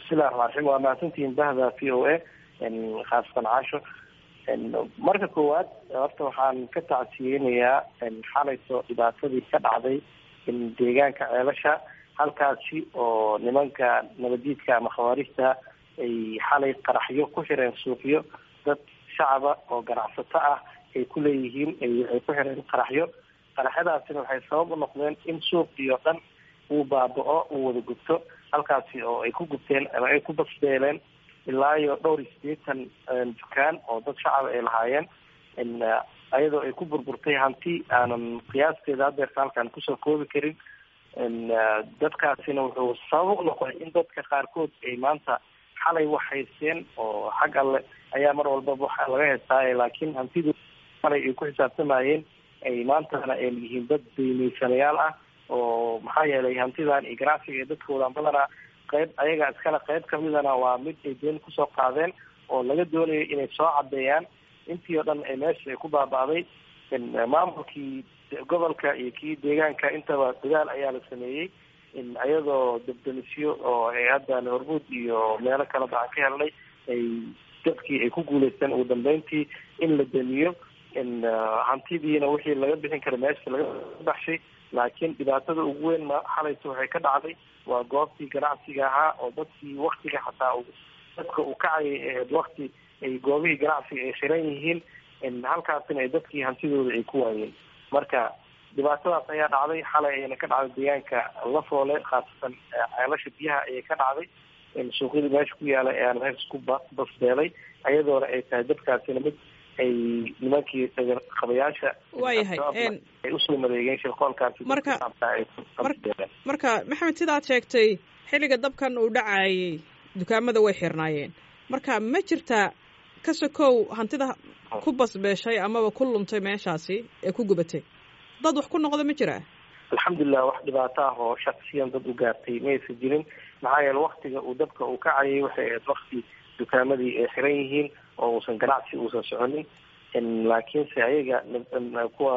bismillahi raxmaan raxiim waa mahadsantihiin bahda v o a khaasatan caasho marka koowaad horta waxaan ka tacsiyeynayaa xalayto dhibaatadii ka dhacday deegaanka ceelasha halkaasi oo nimanka nabadiidka ama khawaarijta ay xalay qaraxyo ku xireen suuqyo dad shacaba oo ganacsato ah ay ku leeyihiin ay ku xireen qaraxyo qaraxyadaasina waxay sabab u noqdeen in suuqii oo dhan uu baaba-o uu wada gubto halkaasi oo ay ku gubteen ama ay ku basbeeleen ilaa iyo dhowr iyo siddeetan dukaan oo dad shacaba ay lahaayeen ayadoo ay ku burburtay hanti aanan qiyaasteeda hadeerta halkaan kusoo koobi karin dadkaasina wuxuu sabab u noqday in dadka qaarkood ay maanta xalay wax haysteen oo xag alle ayaa mar walbaba waxa laga heystaaye laakiin hantidu xalay ay ku xisaabtamayeen ay maantana ay yihiin dad daymaysanayaal ah oo maxaa yeelay hantidan iyo ganacsiga ee dadkoodan badanaa qayb ayaga iskale qayb kamidana waa mid ay deen kusoo qaadeen oo laga doonayo inay soo cadeeyaan intii oo dhan ay meesha ay ku baaba'day maamulkii gobolka iyo kii deegaanka intaba dadaal ayaa la sameeyey iyadoo debdemisyo oo ay hadda hormuud iyo meelo kale baan ka helnay ay dadkii ay ku guuleysteen ugu dambeyntii in la damiyo hantidiina wixii laga bixin kara meesha laga baxshay laakiin dhibaatada ugu weyn ma xalaysa waxay ka dhacday waa goobtii ganacsiga ahaa oo dadkii waktiga xataa dadka uu kacayay ahayd wakti ay goobihii ganacsiga ay xiran yihiin halkaasina ay dadkii hantidooda ay ku waayeen marka dhibaatadaas ayaa dhacday xalay ayana ka dhacday deegaanka lafoole khaasatan ceelasha biyaha ayay ka dhacday suuqyadii meesha ku yaala ee aan meesha ku basbeelay ayadoona ay tahay dadkaasina mid ay nimankii qabayaasha waayahay ay usoo mareegeen shirqoolkaasi marka marka maxamed sida aad sheegtay xilliga dabkan uu dhacayay dukaamada way xirnaayeen marka ma jirtaa ka sokow hantida ku basbeeshay amaba ku luntay meeshaasi ee ku gubatay dad wax ku noqda ma jiraa alxamdulilah wax dhibaato ah oo shaksiyan dad u gaartay ma aysan jirin maxaa yeele waktiga uu dabka uu kacayay waxay ahayd wakti dukaamadii ay xiran yihiin oo uusan ganacsi uusan soconin laakiinse ayaga kuwa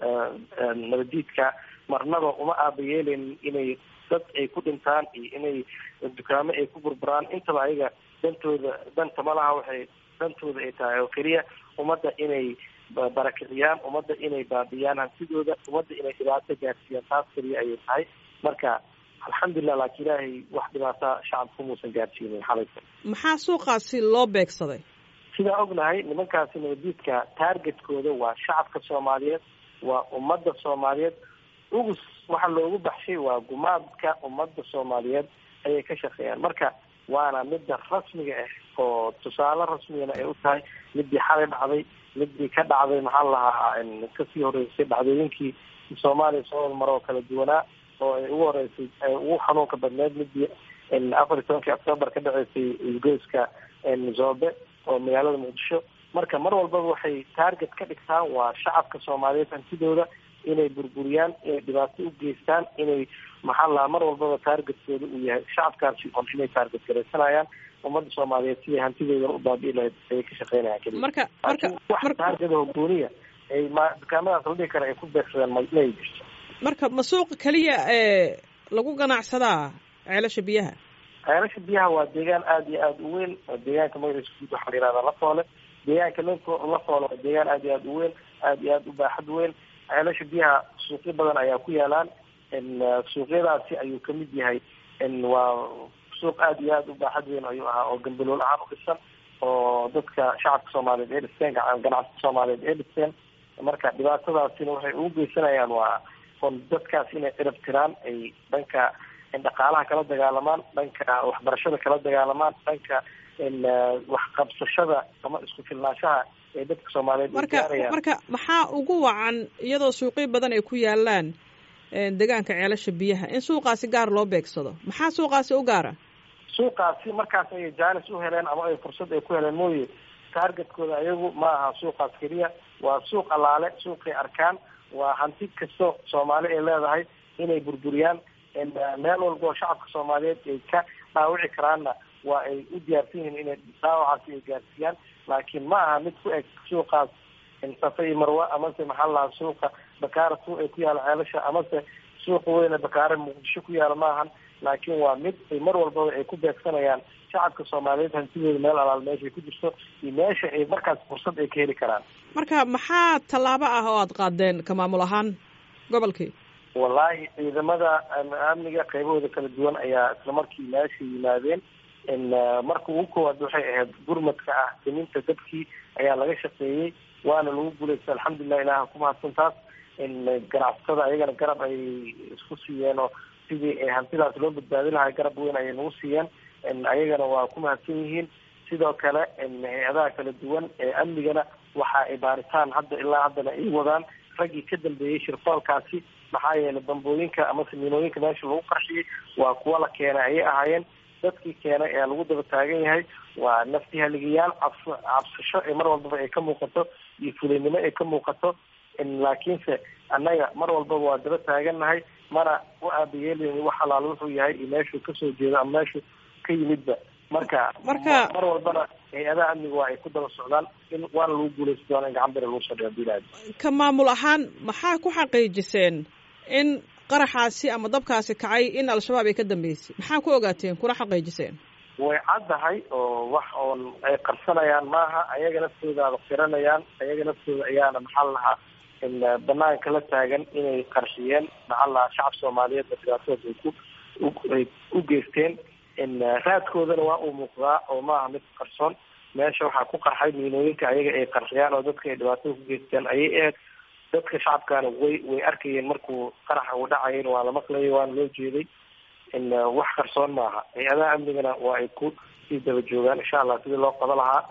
nabadiidka marnaba uma aabayeeleynin inay dad ay ku dhintaan iyo inay dukaamo ay ku burburaan intaba ayaga dantooda danta malaha waxay dantooda ay tahay oo keliya ummadda inay barakiciyaan ummadda inay baabiyaan hantidooda ummadda inay dhibaato gaarsiiyaan taas keliya ayay tahay marka alxamdulilah laakiin ilaahay wax dhibaata shacabka umuusan gaarsiinin xalaysa maxaa suuqaasi loo beegsaday sidaa ognahay nimankaasi nabadiidka taargetkooda waa shacabka soomaaliyeed waa ummadda soomaaliyeed ugus waxa loogu baxshay waa gumaadka ummadda soomaaliyeed ayay ka shaqeeyaan marka waana midda rasmiga ah oo tusaale rasmigana ay u tahay midii xalay dhacday midii ka dhacday maxaa lahaa kasii horeysay dhacdooyinkii soomaaliya soo maroo kala duwanaa oo ay ugu horeysay ugu xanuunka badneed midii afar iyo tobankii octoobar ka dhaceysay isgoyska zoobe oo magaalada muqdisho marka mar walbaba waxay target ka dhigtaan waa shacabka soomaaliyeed hantidooda inay burburiyaan inay dhibaato u geystaan inay maxaa lahaa mar walbaba taargetkooda uu yahay shacabkaasi on inay taarget garaysanayaan ummadda soomaaliyeed siday hantidoodan u baabi'i lahayd ayay ka shaqeynayaan keliya marka marka wax taargeda hogooniya ay ma dukaamadaas la dhihi kara ay ku beegsadeen ma inay jirto marka ma suuqa keliya ee lagu ganacsadaa ceelasha biyaha ceelasha biyaha waa deegaan aada iyo aada u weyn oo deegaanka magaciisa guud waxaa la yihahdaa lafoole deegaanka lafo lafoole waa deegaan aada iyo aada u weyn aada iyo aada u baaxad weyn ceelasha biyaha suuqyo badan ayaa ku yaalaan suuqyadaasi ayuu kamid yahay waa suuq aada iyo aada u baaxad weyn ayuu ahaa oo gambalool ahaan u dhisan oo dadka shacabka soomaaliyeed ee dhisteen ganacsiga soomaaliyeed ee dhisteen marka dhibaatadaasina waxay ugu geysanayaan waa on dadkaas inay cirab tiraan ay dhanka dhaqaalaha kala dagaalamaan dhanka waxbarashada kala dagaalamaan dhanka waxqabsashada ama isku filnaanshaha ee dadka soomaaliyeed marka marka maxaa ugu wacan iyadoo suuqyo badan ay ku yaalaan deegaanka ceelasha biyaha in suuqaasi gaar loo beegsado maxaa suuqaasi u gaara suuqaasi markaas ayay jaanis u heleen ama ay fursad ay ku heleen mooye taargetkooda ayagu ma aha suuqaas keliya waa suuq allaale suuqay arkaan waa hanti kasto soomaali ay leedahay inay burburiyaan meel walba oo shacabka soomaaliyeed ay ka dhaawici karaanna waa ay u diyaarsan yihiin inay dhaawacaasi ay gaarsiiyaan laakiin ma aha mid ku eg suuqaas safa iyo marwa amase maxaa lahaa suuqa bakaara suuq ay ku yaala ceelasha amase suuqa weyne bakaare muqdisho ku yaala maahan laakiin waa mid ay mar walbaba ay ku beegsanayaan shacabka soomaaliyeed hantidooda meel alaal meeshay ku jirto iyo meesha ay markaas fursad ay ka heli karaan marka maxaa tallaabo ah oo aada qaadeen ka maamul ahaan gobolkii wallaahi ciidamada amniga qaybahooda kala duwan ayaa isla markii meesha yimaadeen marka ugu koowaad waxay ahayd gurmadka ah daminta dabkii ayaa laga shaqeeyey waana lagu guulaystay alxamdulilah ilaha ku mahadsan taas ganacsatada ayagana garab ay isku siiyeen oo sidii hantidaas loo badbaadi lahaa garab weyn ayay nagu siiyeen ayagana waa ku mahadsan yihiin sidoo kale hay-adaha kala duwan ee amnigana waxa ay baaritaan hadda ilaa haddana ay wadaan raggii ka dambeeyey shirfoolkaasi maxaa yeelay bambooyinka ama samiinooyinka meesha lagu qarxiyey waa kuwa la keenay ayay ahaayeen dadkii keenay ayaa lagu daba taagan yahay waa nafti haligayaal cabs cabsasho ee mar walbaba ay ka muuqato iyo fulinimo ay ka muuqato laakiinse annaga mar walbaba waa daba taagannahay mana u aabayeelin wax alaalo wuxuu yahay iyo meeshuu kasoo jeedo ama meeshuu ka yimidba marka marka mar walbana hay-adaha amniga waa ay ku daba socdaan in waana lagu guulaysan doona in gacan bere lagu soo dhigo bilaad ka maamul ahaan maxaa ku xaqiijiseen in qaraxaasi ama dabkaasi kacay in al-shabaab ay ka dambeysay maxaa ku ogaateen kuna xaqiijiseen way caddahay oo wax oon ay qarsanayaan maaha ayaga naftoodaaba qiranayaan ayaga naftooda ayaana maxaa lahaa banaanka la taagan inay qarshiyeen maxaa lahaa shacab soomaaliyeed ba dhibaatooda ay ku ay u geysteen raadkoodana waa uu muuqdaa oo maaha mid qarsoon meesha waxaa ku qarxay miinooyinka ayaga ay qarxiyaan oo dadka ay dhibaatada ku geysteen ayay ahayd dadka shacabkaana way way arkayeen markuu qaraxa uu dhacayen waa la maqlayay waana loo jeeday wax qarsoon maaha hay-adaha amnigana waa ay ku sii daba joogaan insha allah sidii loo qaba lahaa